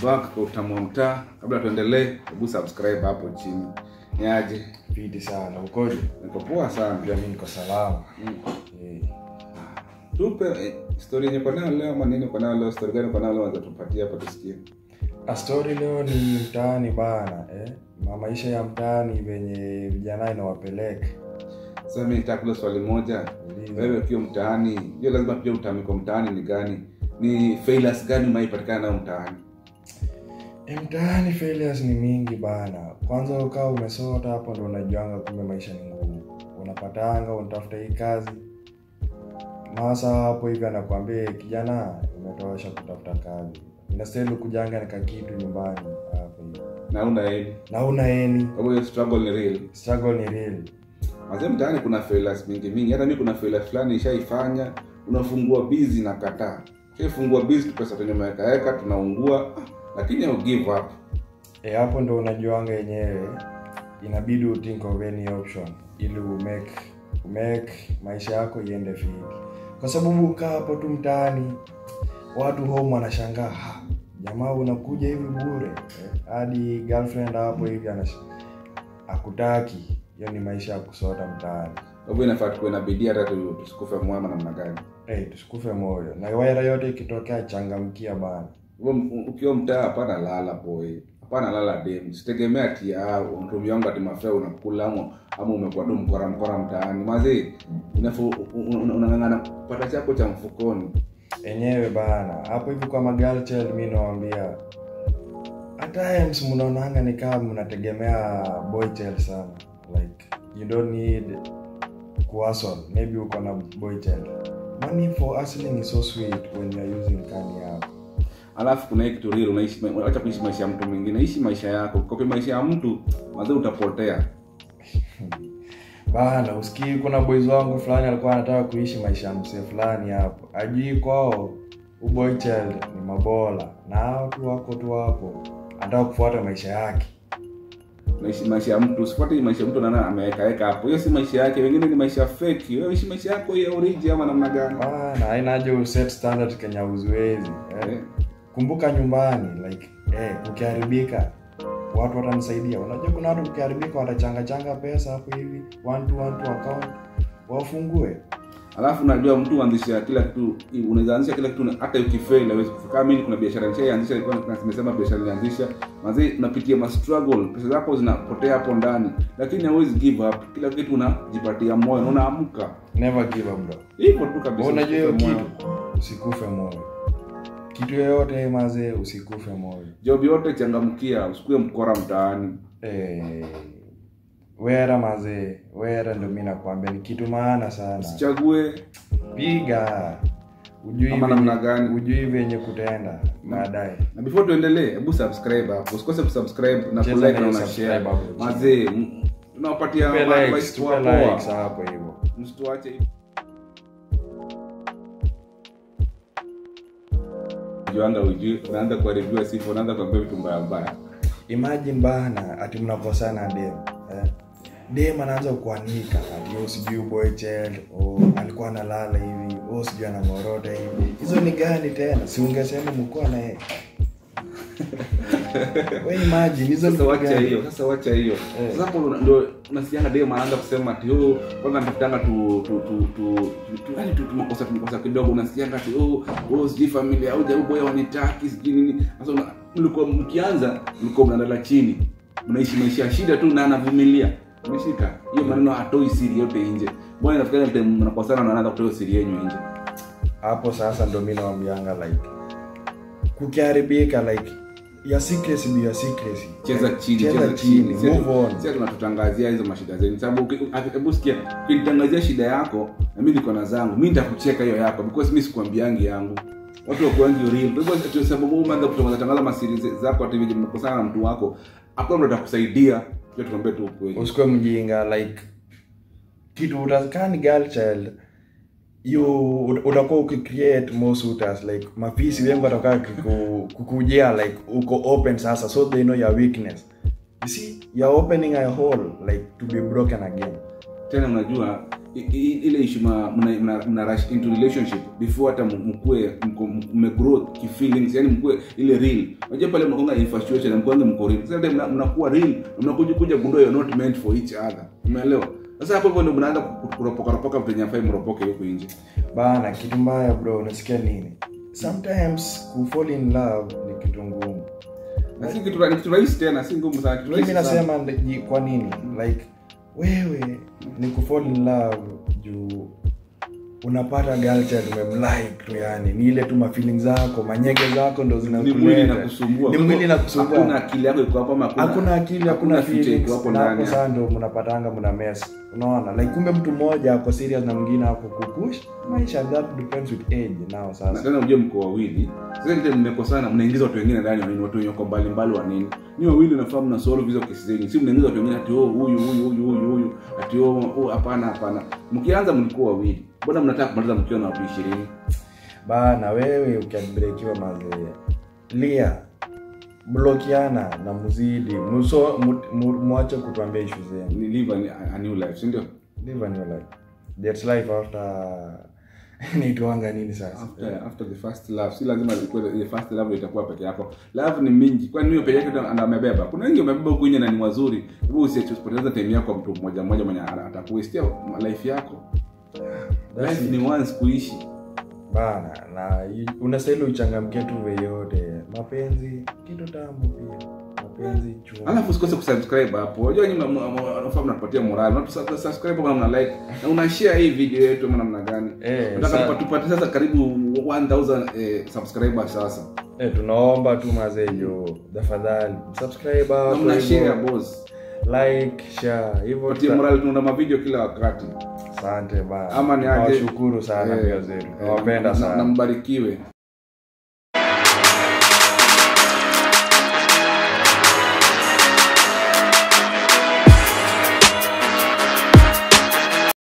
back kwa utamu wa mtaa kabla tuendelee hebu subscribe hapo chini niaje fiti sana ukoje niko poa sana pia mi niko salama Mm. Eh, tupe eh, story yenye uko nayo leo ama nini uko nayo leo story gani uko nayo leo unaweza tupatie hapa tusikie a story leo ni mtaani bana eh? Ma- maisha ya mtaani venye vijana inawapeleka sasa mimi nitaka kuuliza swali moja Uliza. wewe ukiwa mtaani hiyo lazima pia utamiko mtaani ni gani ni failures gani umaipatikana nayo mtaani Eh, mtaani failures ni mingi bana kwanza ukaa umesota hapo ndo unajuanga kumbe maisha ni ngumu unapatanga unatafuta hii kazi masa hapo hivi anakwambia kijana umetosha kutafuta kazi inastahili kujanga nika kitu nyumbani hapo hivi na una eni na una eni kwa hiyo struggle ni real struggle ni real Mazee mtaani kuna failures mingi mingi. Hata mimi kuna failure fulani nishaifanya. Unafungua busy na kataa. Shaifungua busy tu pesa kwenye maweka tunaungua, ah, lakini au give up. e, hapo ndo unajuanga yenyewe inabidi uthink of any option ili umake umake maisha yako iende fiti kwa sababu ukaa hapo tu mtaani watu home wanashangaa "Ha, jamaa unakuja hivi bure eh, hadi girlfriend hapo hivi anash akutaki hiyo ni maisha ya kusota mtaani Kwa hivyo inafaa tuwe na bidii hata tu- tusikufe mwema namna gani. hey, tusikufe moyo na waira yote ikitokea changamkia bana Hivyo m- ukiwa mtaa hapana lala boy. Hapana lala dem. Sitegemea ati ah mtu yangu ati mafea unakula ama ama umekuwa tu mkora mkora mtaani. Mazee inafaa unang'ang'ana kupata chako cha mfukoni. enyewe bana hapo hivi kwa magal child mi nawambia at times mnaonanga ni kama mnategemea boy child sana like you don't need kuhustle maybe uko na boy child money for hustling is so sweet when you are using kani yako alafu kuna hii kitu real unaishi acha kuishi maisha ya mtu mwingine ishi maisha yako kopi maisha ya mtu mazee utapotea bana usikii kuna boys wangu fulani alikuwa anataka kuishi maisha ya msee fulani hapo ajui kwao uboy child ni mabola na hao tu wako tu hapo anataka kufuata maisha yake unaishi maisha ya mtu usifuate hii maisha ya mtu nana amewekaweka hapo hiyo si maisha yake wengine ni maisha fake wewe ishi maisha yako ya origi ama namna gani bana haina haja uset standard kenya uziwezi eh. Eh, kumbuka nyumbani like eh, kukiharibika watu watanisaidia unajua kuna watu kukiharibika watachangachanga pesa hapo hivi one to one to account wafungue alafu unajua mtu huanzisha kila kitu unaweza anzisha kila kitu na- hata ukifail hawezi kufika kama mimi kuna biashara nishaianzisha ilikuwa na- nimesema biashara nilianzisha mazee unapitia ma struggle pesa zako zinapotea hapo ndani lakini hauwezi give up kila kitu unajipatia moyo na unaamka never give up bro hivyo tu kabisa unajua hiyo Moyo. kitu usikufe moyo kitu yoyote mazee usikufe moyo job yote changamkia usikue mkora mtaani eh, wera mazee wera ndo mi nakwambia ni kitu maana sana usichague piga ujui Ama venye- namna gani? ujui venye kutenda baadaye na before tuendelee hebu subscribe hapo usikose kusubscribe na Cheza kulike na na hiyo una subscribe share hapo. mazee m- tunawapatia Tupe advice likes, tupe poa poa. likes hapo hivyo msituache hivi. juanga ujui unaanza kuharibiwa sifa unaanza kuambia vitu mbaya mbaya imagine bana ati mnakosana dem eh? dem anaanza kuanika ati oh, sijui boy child oh, alikuwa analala hivi oh, sijui anang'orota hivi hizo ni gani tena si ungesema mkuwa naye we imagine hizo sasa ni wacha gani? hiyo sasa wacha hiyo Eh. sasa hapo ndo unasikianga dem anaanza kusema ati oh kwanza nitafutanga tu tu tu tu tu yani tu tumakosa tumakosa kidogo unasikianga ati oh oh sijui familia au jau boya wanitaki sijui nini sasa una- mlikuwa mkianza mlikuwa mnalala chini mnaishi maisha ya shida tu na anavumilia umeshika hiyo maneno hatoi siri yote nje bwana nafikiri mte mnakosana na anaanza kutoa hiyo siri yenu nje hapo sasa ndo mi nawambianga like kukiharibika like ya secrecy be ya secrecy cheza Like, chini cheza cheza chini chini move on sasa tunatutangazia hizo mashida zenu sababu uki- uki- hebu sikia ukinitangazia shida yako na mimi niko na zangu mimi nitakucheka hiyo yako because mimi sikuambiangi yangu watu wakuangi real kwa hivyo ati sababu wewe umeanza kutangaza tangaza masiri ze- zako ati vile mmekosana na mtu wako hakuna mtu atakusaidia pia tukwambie tu ukweli usikuwe mjinga like kitu utakaa ni girl child you ut- utakuwa ukicreate more suitors like mafisi wengi watakaa kiku- kukujia like uko open sasa so they know your weakness you see you're opening a hole like to be broken again tena unajua i- i- ile issue ma- mna, mna, mna rush into relationship before hata m- mkue mko- m- mmegrow kifeelings yani mkue ile real unajua pale mnakonga infatuation na mkwanza mko real sasa ndio mna- mnakuwa real na mnakuja kuja gundua you're not meant for each other umeelewa sasa hapo hivyo ndio mnaanza ku- kuropoka ropoka vitu yenye hafai mropoke huko nje bana kitu mbaya bro unasikia nini sometimes kufall in love ni kitu ngumu na si kitu ni kitu rahisi tena si ngumu sana kitu mimi rahisi sana. nasema ndi- kwa nini like wewe ni kufall in love juu unapata girl child umemlike tu yani ni ile tu mafeeling zako manyege zako ndo ni mwili zinakuleta na kusumbua ni mwili na kusumbua hakuna akili yako iko hapo ama hakuna akili hakuna future iko feelings hapo na hapo ndani saa ndo mnapatanga mna mess unaona like kumbe mtu mmoja ako serious na mwingine ako kupush maisha that depends with age now na sasa tena unajua mko wawili sasa ndio mmekosana mnaingiza watu wengine ndani wa nini watu wenye wako mbali mbali wa nini ni wawili nafahamu na solve hizo kesi zenyu si mnaingiza watu wengine ati oh huyu huyu huyu huyu huyu ati oh oh, hapana hapana mkianza mlikuwa wawili mbona mnataka kumaliza mkiwa na watu 20 bana wewe ukiabrekiwa mazee lia blokiana na muzidi muso mu- mu- mwache kutuambia ishu zenu ni live a, a new life si ndio live a new life that's life after naitwanga nini sasa after after the first love si lazima ikuwe the first love itakuwa peke yako love ni mingi kwani hiyo peke yake ndio ndo amebeba kuna wengi wamebeba huku nje na ni wazuri hebu usipoteza time yako kwa mtu mmoja mmoja mwenye ana- atakuwestia life yako That's life it. ni once kuishi bana na i- unastahili uchangamkie tu veyote mapenzi kitu tamu pia mapenzi chuma alafu usikose kusubscribe hapo unajua nyinyi mna- mna- mnafaa mnapatia morale na subscribe kama mna like na una share hii video yetu ama namna gani Eh, nataka sa- tupa- tupate sasa karibu 1000 eh, subscribers sasa eh, tunaomba tu mazee jo tafadhali subscribe na hapo mna hivyo. share boss like share hivyo patie tuta- morale tunaona mavideo kila wakati asante bana ama ni aje nawashukuru sana Eh, pia zetu eh, nawapenda na- sana na mbarikiwe